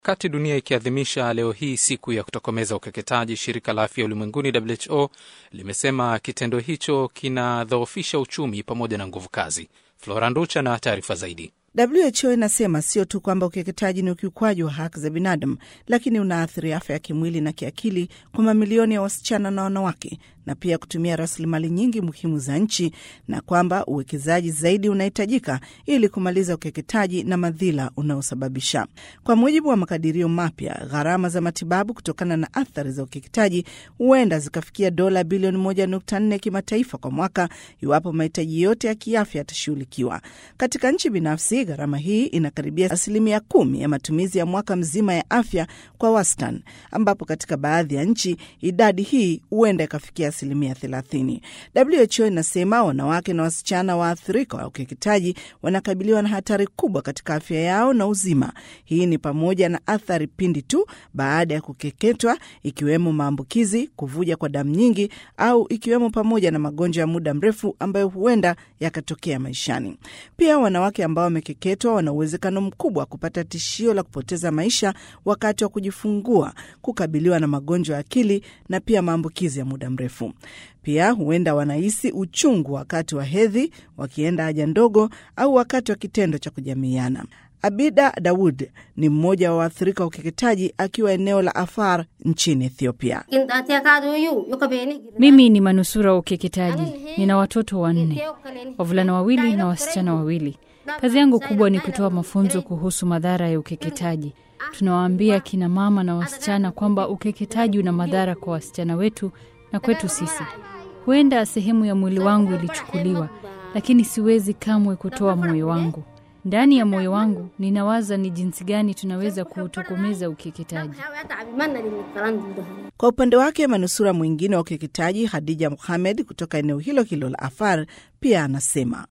Wakati dunia ikiadhimisha leo hii siku ya kutokomeza ukeketaji, shirika la afya ulimwenguni WHO limesema kitendo hicho kinadhoofisha uchumi pamoja na nguvu kazi. Flora Nducha na taarifa zaidi. WHO inasema sio tu kwamba ukeketaji ni ukiukwaji wa haki za binadamu, lakini unaathiri afya ya kimwili na kiakili kwa mamilioni ya wasichana na wanawake, na pia kutumia rasilimali nyingi muhimu za nchi, na kwamba uwekezaji zaidi unahitajika ili kumaliza ukeketaji na madhila unaosababisha. Kwa mujibu wa makadirio mapya, gharama za matibabu kutokana na athari za ukeketaji huenda zikafikia dola bilioni 1.4 kimataifa kwa mwaka iwapo mahitaji yote ya kiafya yatashughulikiwa. Katika nchi binafsi gharama hii inakaribia asilimia kumi ya matumizi ya mwaka mzima ya afya kwa wastani, ambapo katika baadhi ya nchi idadi hii huenda ikafikia asilimia thelathini. WHO inasema wanawake na wasichana waathirika wa ukeketaji wanakabiliwa na hatari kubwa katika afya yao na uzima. Hii ni pamoja na athari pindi tu baada ya kukeketwa, ikiwemo maambukizi, kuvuja kwa damu nyingi, au ikiwemo pamoja na magonjwa ya muda mrefu ambayo huenda yakatokea maishani. Pia wanawake ambao wamekeketwa wana uwezekano mkubwa wa kupata tishio la kupoteza maisha wakati wa kujifungua, kukabiliwa na magonjwa ya akili na pia maambukizi ya muda mrefu. Pia huenda wanahisi uchungu wakati wa hedhi, wakienda haja ndogo, au wakati wa kitendo cha kujamiiana. Abida Daud ni mmoja wa waathirika wa ukeketaji akiwa eneo la Afar nchini Ethiopia. Mimi ni manusura wa ukeketaji. Nina watoto wanne, wavulana wawili na wasichana wawili. Kazi yangu kubwa ni kutoa mafunzo kuhusu madhara ya ukeketaji. Tunawaambia kina mama na wasichana kwamba ukeketaji una madhara kwa wasichana wetu na kwetu sisi. Huenda sehemu ya mwili wangu ilichukuliwa, lakini siwezi kamwe kutoa moyo wangu. Ndani ya moyo wangu ninawaza ni jinsi gani tunaweza kuutokomeza ukeketaji. Kwa upande wake, manusura mwingine wa ukeketaji Hadija Muhamed kutoka eneo hilo hilo la Afar pia anasema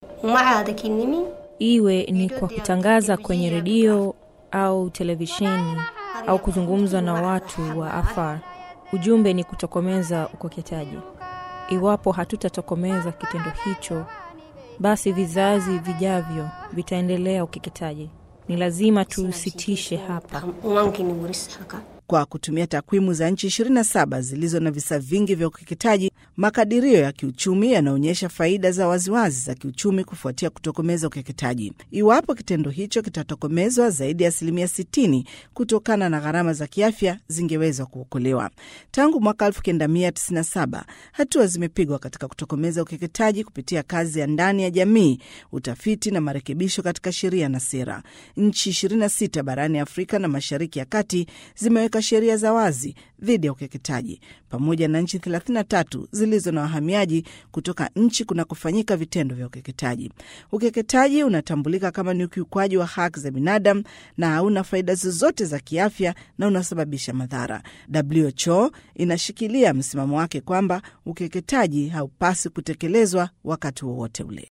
iwe ni kwa kutangaza kwenye redio au televisheni au kuzungumza na watu wa Afar, ujumbe ni kutokomeza ukeketaji. Iwapo hatutatokomeza kitendo hicho, basi vizazi vijavyo vitaendelea ukeketaji. Ni lazima tusitishe hapa. Kwa kutumia takwimu za nchi 27 zilizo na visa vingi vya ukeketaji, makadirio ya kiuchumi yanaonyesha faida za waziwazi za kiuchumi kufuatia kutokomeza ukeketaji. Iwapo kitendo hicho kitatokomezwa, zaidi ya asilimia 60 kutokana na gharama za kiafya zingeweza kuokolewa. Tangu mwaka 1997 hatua zimepigwa katika kutokomeza ukeketaji kupitia kazi ya ndani ya jamii, utafiti na marekebisho katika sheria na sera. Nchi 26 barani Afrika na Mashariki ya Kati zimeweka sheria za wazi dhidi ya ukeketaji pamoja na nchi 33 zilizo na wahamiaji kutoka nchi kunakofanyika vitendo vya ukeketaji. Ukeketaji unatambulika kama ni ukiukwaji wa haki za binadamu na hauna faida zozote za kiafya na unasababisha madhara. WHO inashikilia msimamo wake kwamba ukeketaji haupasi kutekelezwa wakati wowote ule.